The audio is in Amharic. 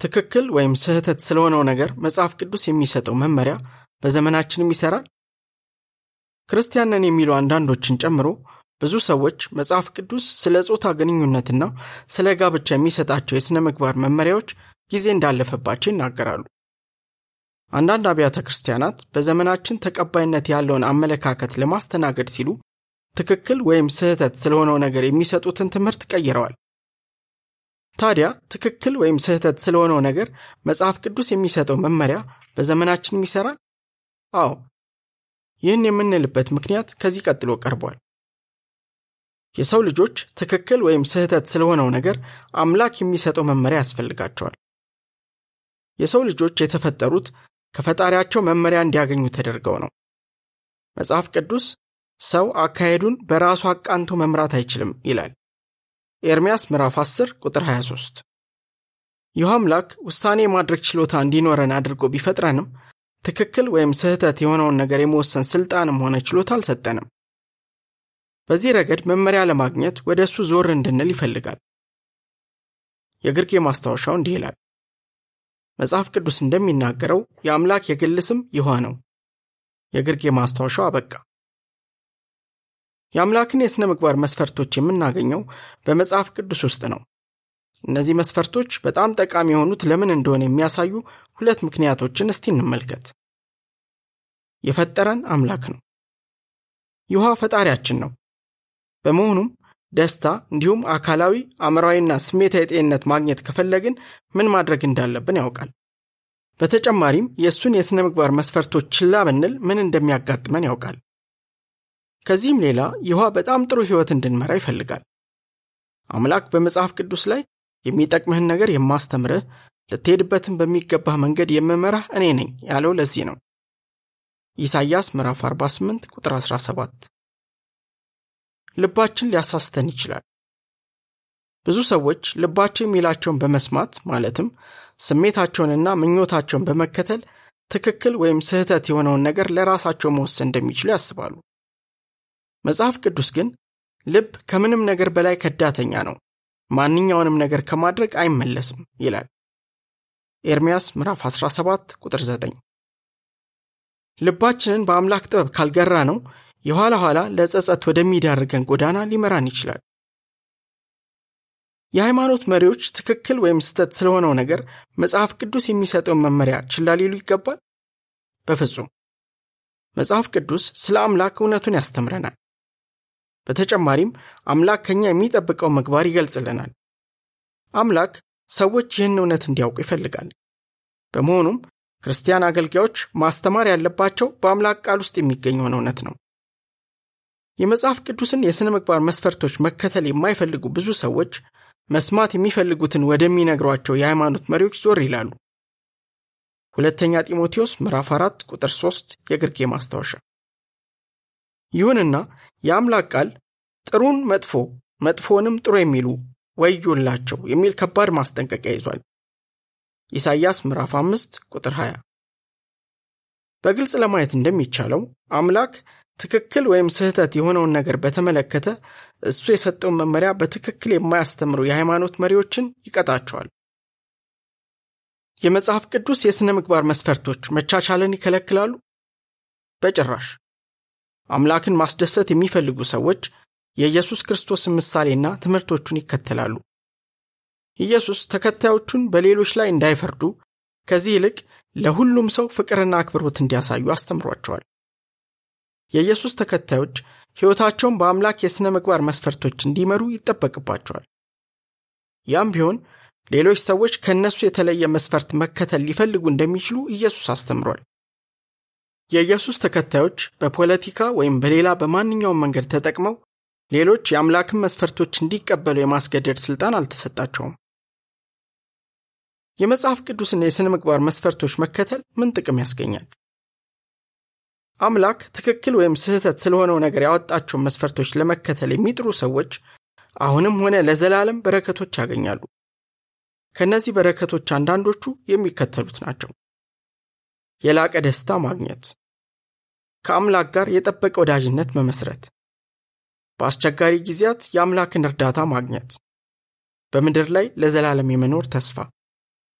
ትክክል ወይም ስህተት ስለሆነው ነገር መጽሐፍ ቅዱስ የሚሰጠው መመሪያ በዘመናችንም ይሰራል? ክርስቲያን ነን የሚሉ አንዳንዶችን ጨምሮ ብዙ ሰዎች መጽሐፍ ቅዱስ ስለ ጾታ ግንኙነትና ስለ ጋብቻ የሚሰጣቸው የሥነ ምግባር መመሪያዎች ጊዜ እንዳለፈባቸው ይናገራሉ። አንዳንድ አብያተ ክርስቲያናት በዘመናችን ተቀባይነት ያለውን አመለካከት ለማስተናገድ ሲሉ ትክክል ወይም ስህተት ስለሆነው ነገር የሚሰጡትን ትምህርት ቀይረዋል። ታዲያ ትክክል ወይም ስህተት ስለሆነው ነገር መጽሐፍ ቅዱስ የሚሰጠው መመሪያ በዘመናችንም ይሰራል? አዎ። ይህን የምንልበት ምክንያት ከዚህ ቀጥሎ ቀርቧል። የሰው ልጆች ትክክል ወይም ስህተት ስለሆነው ነገር አምላክ የሚሰጠው መመሪያ ያስፈልጋቸዋል። የሰው ልጆች የተፈጠሩት ከፈጣሪያቸው መመሪያ እንዲያገኙ ተደርገው ነው። መጽሐፍ ቅዱስ ሰው አካሄዱን በራሱ አቃንቶ መምራት አይችልም ይላል። ኤርምያስ ምዕራፍ 10 ቁጥር 23። ይህ አምላክ ውሳኔ የማድረግ ችሎታ እንዲኖረን አድርጎ ቢፈጥረንም ትክክል ወይም ስህተት የሆነውን ነገር የመወሰን ስልጣንም ሆነ ችሎታ አልሰጠንም። በዚህ ረገድ መመሪያ ለማግኘት ወደ እሱ ዞር እንድንል ይፈልጋል። የግርጌ ማስታወሻው እንዲህ ይላል። መጽሐፍ ቅዱስ እንደሚናገረው የአምላክ የግል ስም ይሖዋ ነው። የግርጌ ማስታወሻው አበቃ። የአምላክን የሥነ ምግባር መስፈርቶች የምናገኘው በመጽሐፍ ቅዱስ ውስጥ ነው። እነዚህ መስፈርቶች በጣም ጠቃሚ የሆኑት ለምን እንደሆነ የሚያሳዩ ሁለት ምክንያቶችን እስቲ እንመልከት። የፈጠረን አምላክ ነው። ይሖዋ ፈጣሪያችን ነው። በመሆኑም ደስታ እንዲሁም አካላዊ አእምራዊና ስሜታዊ ጤንነት ማግኘት ከፈለግን ምን ማድረግ እንዳለብን ያውቃል። በተጨማሪም የእሱን የሥነ ምግባር መስፈርቶች ችላ ብንል ምን እንደሚያጋጥመን ያውቃል። ከዚህም ሌላ ይሖዋ በጣም ጥሩ ሕይወት እንድንመራ ይፈልጋል። አምላክ በመጽሐፍ ቅዱስ ላይ የሚጠቅምህን ነገር የማስተምርህ ልትሄድበትን በሚገባህ መንገድ የምመራህ እኔ ነኝ ያለው ለዚህ ነው። ኢሳይያስ ምዕራፍ 48 ቁጥር 17 ልባችን ሊያሳስተን ይችላል። ብዙ ሰዎች ልባቸው የሚላቸውን በመስማት ማለትም ስሜታቸውንና ምኞታቸውን በመከተል ትክክል ወይም ስህተት የሆነውን ነገር ለራሳቸው መወሰን እንደሚችሉ ያስባሉ። መጽሐፍ ቅዱስ ግን ልብ ከምንም ነገር በላይ ከዳተኛ ነው፣ ማንኛውንም ነገር ከማድረግ አይመለስም ይላል። ኤርምያስ ምዕራፍ 17 ቁጥር 9 ልባችንን በአምላክ ጥበብ ካልገራ ነው የኋላ ኋላ ለጸጸት ወደሚዳርገን ጎዳና ሊመራን ይችላል። የሃይማኖት መሪዎች ትክክል ወይም ስህተት ስለሆነው ነገር መጽሐፍ ቅዱስ የሚሰጠውን መመሪያ ችላ ሊሉ ይገባል? በፍጹም። መጽሐፍ ቅዱስ ስለ አምላክ እውነቱን ያስተምረናል። በተጨማሪም አምላክ ከኛ የሚጠብቀው ምግባር ይገልጽልናል። አምላክ ሰዎች ይህን እውነት እንዲያውቁ ይፈልጋል። በመሆኑም ክርስቲያን አገልጋዮች ማስተማር ያለባቸው በአምላክ ቃል ውስጥ የሚገኘውን እውነት ነው። የመጽሐፍ ቅዱስን የሥነ ምግባር መስፈርቶች መከተል የማይፈልጉ ብዙ ሰዎች መስማት የሚፈልጉትን ወደሚነግሯቸው የሃይማኖት መሪዎች ዞር ይላሉ። ሁለተኛ ጢሞቴዎስ ምዕራፍ 4 ቁጥር 3 የግርጌ ማስታወሻ። ይሁንና የአምላክ ቃል ጥሩን መጥፎ መጥፎንም ጥሩ የሚሉ ወዮላቸው የሚል ከባድ ማስጠንቀቂያ ይዟል። ኢሳይያስ ምዕራፍ 5 ቁጥር 20። በግልጽ ለማየት እንደሚቻለው አምላክ ትክክል ወይም ስህተት የሆነውን ነገር በተመለከተ እሱ የሰጠውን መመሪያ በትክክል የማያስተምሩ የሃይማኖት መሪዎችን ይቀጣቸዋል። የመጽሐፍ ቅዱስ የሥነ ምግባር መስፈርቶች መቻቻልን ይከለክላሉ? በጭራሽ። አምላክን ማስደሰት የሚፈልጉ ሰዎች የኢየሱስ ክርስቶስን ምሳሌና ትምህርቶቹን ይከተላሉ። ኢየሱስ ተከታዮቹን በሌሎች ላይ እንዳይፈርዱ ከዚህ ይልቅ ለሁሉም ሰው ፍቅርና አክብሮት እንዲያሳዩ አስተምሯቸዋል። የኢየሱስ ተከታዮች ሕይወታቸውን በአምላክ የሥነ ምግባር መስፈርቶች እንዲመሩ ይጠበቅባቸዋል። ያም ቢሆን ሌሎች ሰዎች ከእነሱ የተለየ መስፈርት መከተል ሊፈልጉ እንደሚችሉ ኢየሱስ አስተምሯል። የኢየሱስ ተከታዮች በፖለቲካ ወይም በሌላ በማንኛውም መንገድ ተጠቅመው ሌሎች የአምላክን መስፈርቶች እንዲቀበሉ የማስገደድ ሥልጣን አልተሰጣቸውም። የመጽሐፍ ቅዱስን የሥነ ምግባር መስፈርቶች መከተል ምን ጥቅም ያስገኛል? አምላክ ትክክል ወይም ስህተት ስለሆነው ነገር ያወጣቸውን መስፈርቶች ለመከተል የሚጥሩ ሰዎች አሁንም ሆነ ለዘላለም በረከቶች ያገኛሉ። ከእነዚህ በረከቶች አንዳንዶቹ የሚከተሉት ናቸው። የላቀ ደስታ ማግኘት፣ ከአምላክ ጋር የጠበቀ ወዳጅነት መመስረት፣ በአስቸጋሪ ጊዜያት የአምላክን እርዳታ ማግኘት፣ በምድር ላይ ለዘላለም የመኖር ተስፋ